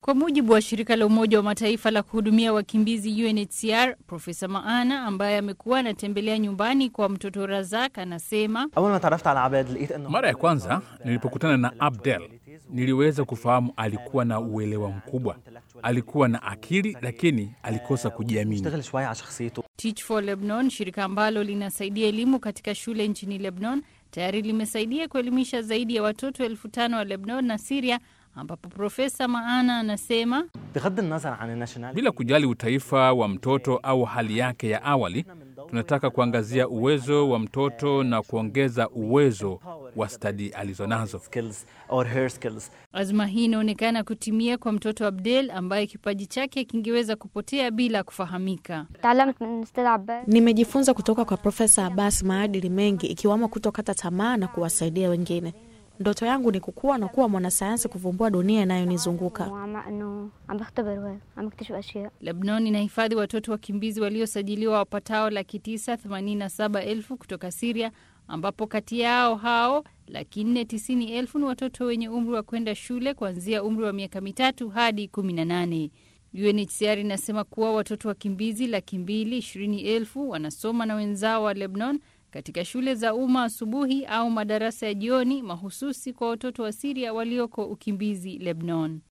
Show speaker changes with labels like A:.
A: Kwa mujibu wa shirika la Umoja wa Mataifa la kuhudumia wakimbizi UNHCR, Profesa Maana ambaye amekuwa anatembelea nyumbani kwa mtoto Razak anasema
B: Mara ya kwanza nilipokutana na Abdel niliweza kufahamu alikuwa na uelewa mkubwa, alikuwa na akili, lakini alikosa kujiamini.
A: Teach for Lebanon, shirika ambalo linasaidia elimu katika shule nchini Lebanon, tayari limesaidia kuelimisha zaidi ya watoto elfu tano wa Lebanon na Siria, ambapo Profesa Maana anasema
B: Bila kujali utaifa wa mtoto au hali yake ya awali, tunataka kuangazia uwezo wa mtoto na kuongeza uwezo wa stadi alizonazo.
A: azma hii inaonekana kutimia kwa mtoto Abdel ambaye kipaji chake kingeweza kupotea bila kufahamika.
C: تعلمت من استاذ عباس
D: Nimejifunza kutoka kwa Profesa Abbas maadili mengi ikiwamo kutokata tamaa na kuwasaidia wengine. Ndoto yangu ni kukua na kuwa mwanasayansi kuvumbua dunia inayonizunguka.
C: وعم انه عم بختبر وهيك عم بكتشف اشياء
A: Lebanon inahifadhi watoto wakimbizi waliosajiliwa wapatao laki tisa themanini na saba elfu kutoka Siria, ambapo kati yao hao laki nne tisini elfu ni watoto wenye umri wa kwenda shule kuanzia umri wa miaka mitatu hadi kumi na nane. UNHCR inasema kuwa watoto wakimbizi laki mbili ishirini elfu wanasoma na wenzao wa Lebanon katika shule za umma asubuhi au madarasa ya jioni mahususi kwa watoto wa Siria walioko ukimbizi Lebanon.